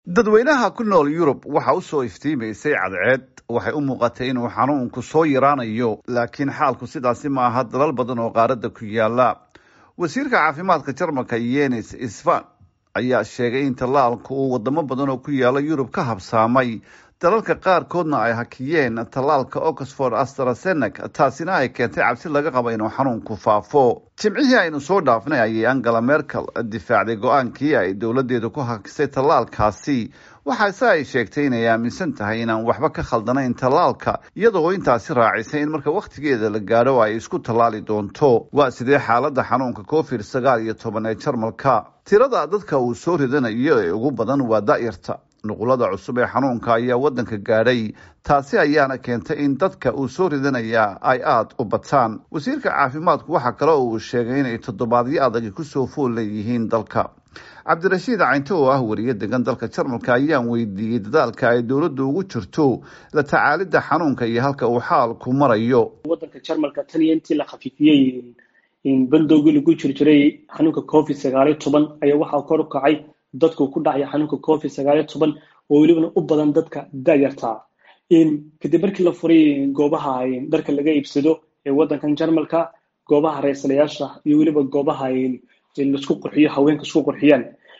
dadweynaha ku nool yurub waxa u soo iftiimaysay cadceed waxay u muuqatay inuu xanuunku soo yaraanayo laakiin xaalku sidaasi ma aha dalal badan oo qaaradda ku yaala wasiirka caafimaadka jarmalka yenis isfan ayaa sheegay in tallaalku uu wadamo badan oo ku yaala yurub ka habsaamay dalalka qaarkoodna ay hakiyeen tallaalka oxford astrazenek taasina ay keentay cabsi laga qabo inuu xanuunku faafo jimcihii aynu soo dhaafnay ayay angela merkel difaacday go-aankii ay dowladeedu ku hakisay tallaalkaasi waxaase ay sheegtay inay aaminsan tahay inaan waxba ka khaldanayn tallaalka iyadoo intaasi raacisay in marka wakhtigeeda la gaadho ay isku tallaali doonto waa sidee xaaladda xanuunka covid sagaal iyo toban ee jarmalka tirada dadka uu soo ridanayo ee ugu badan waa da'yarta nuqulada cusub ee xanuunka ayaa wadanka gaadhay taasi ayaana keentay in dadka uu soo ridanaya ay aada u bataan wasiirka caafimaadku waxaa kale oo uu sheegay inay toddobaadyo adagi kusoo fool leeyihiin dalka cabdirashiid caynto oo ah wariye degan dalka jarmalka ayaan weydiiyey dadaalka ay dowladdu ugu jirto la tacaalidda xanuunka iyo halka uu xaalku marayo wadanka jarmalka tan iyo intii la khafiifiyey bandowgii lagu jir jiray xanuunka covid sagaaliyo toban ayaa waxaa kor u kacay dadku ku dhacaya xanuunka covid sagaaliyo toban oo welibana u badan dadka dayarta kadib markii la furay goobaha dharka laga iibsado ee wadankan jarmalka goobaha raysalayaasha iyo weliba goobaha laisku qurxiyo haweenka isku qurxiyaan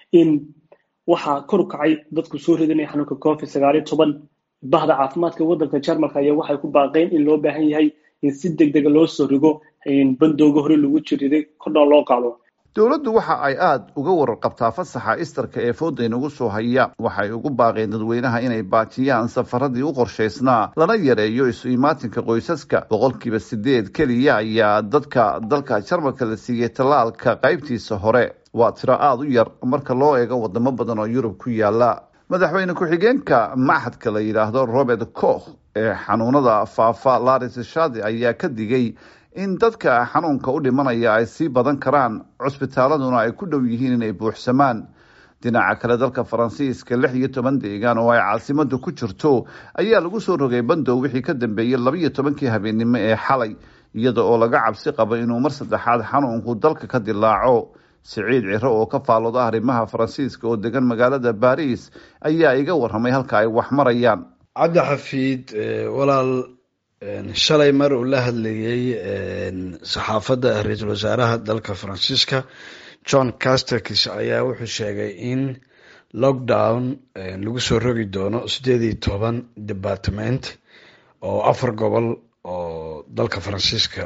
waxaa kor u kacay dadku soo ridanaya xanuunka covid sagaaliyo toban bahda caafimaadka wadanka jarmalka ayaa waxay ku baaqeen in loo baahan yahay in si deg dega loo soo rigo bandowga hore lagu jiriday kordhoon loo qaado dowladdu waxa ay aada uga warar qabtaa fasaxa istarka ee fooda inagu soo haya waxay ugu baaqeen dadweynaha inay baajiyaan safaradii u qorshaysnaa lana yareeyo isu imaatinka qoysaska boqolkiiba sideed keliya ayaa dadka dalka jarmalka la siiyey tallaalka qaybtiisa hore waa tiro aada u yar marka loo eego wadamo badan oo yurub ku yaala madaxweyne ku-xigeenka maxadka la yidhaahdo robert koch ee xanuunada faafa laris shadi ayaa ka digay in dadka xanuunka u dhimanaya ay sii badan karaan cusbitaaladuna ay ku dhow yihiin inay buuxsamaan dhinaca kale dalka faransiiska lix iyo toban deegaan oo ay caasimadu ku jirto ayaa lagu soo rogay bandow wixii ka dambeeyey labaiyo tobankii habeennimo ee xalay iyada oo laga cabsi qabo inuu mar saddexaad xanuunku dalka ka dilaaco siciid ciro oo ka faalooda arrimaha faransiiska oo degan magaalada baris ayaa iga warramay halka ay wax marayaan cabdi xafiid walaal shalay mar uu la hadlayay saxaafadda ra-iisul wasaaraha dalka faransiiska john casterkis ayaa wuxuu sheegay in lockdown lagu soo rogi doono sideed iyo toban department oo afar gobol oo dalka faransiiska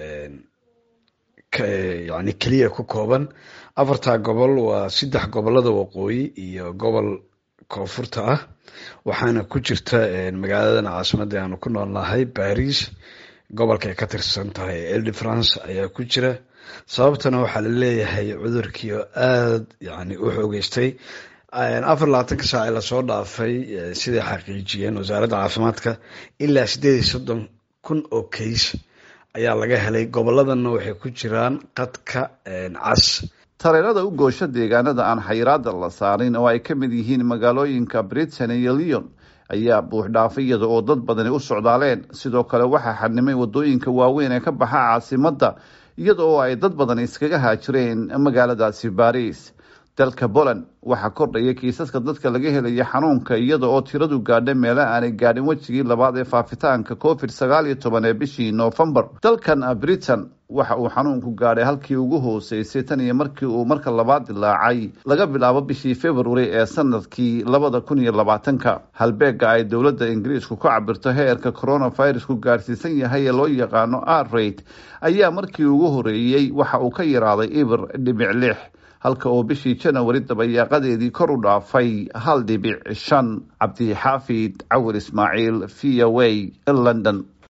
yani keliya ku kooban afartaa gobol waa saddex gobolada waqooyi iyo gobol koonfurta ah waxaana ku jirta magaaladan caasimadda aanu ku noolnahay baris gobolka ay ka tirsan tahay elde france ayaa ku jira sababtana waxaa la leeyahay cudurkiio aada yani u xoogeystay afar labaatanka saac ee lasoo dhaafay siday xaqiijiyeen wasaaradda caafimaadka ilaa sideed iyo soddon kun oo kays ayaa laga helay goboladanna waxay ku jiraan qadka cas tareerada u goosho deegaanada aan xayiraada la saarin oo ay ka mid yihiin magaalooyinka britain iyo leon ayaa buux dhaafay iyada oo dad badani u socdaaleen sidoo kale waxaa xadnimay wadooyinka waaweyn ee ka baxa caasimadda iyada oo ay dad badan iskaga haajireen magaaladaasi baris dalka poland waxaa kordhaya kiisaska dadka laga helaya xanuunka iyada oo tiradu gaadha meelo aanay gaadhin wejigii labaad ee faafitaanka covid sagaal iyo toban ee bishii noofembar dalkan britain waxa uu xanuunku gaadhay halkii ugu hooseysay tan iyo markii uu marka labaad dilaacay laga bilaabo bishii february ee sanadkii labada kun iyo labaatanka halbeega ay dowladda ingiriisku ku cabirto heerka coronavirusku gaadhsiisan yahay ee loo yaqaano arrate ayaa markii ugu horeeyey waxa uu ka yaraaday ibir dhibic lix halka oo bishii janawari dabayaaqadeedii kor u dhaafay hal dhibic shan cabdixaafid cawir ismaaciil v o a london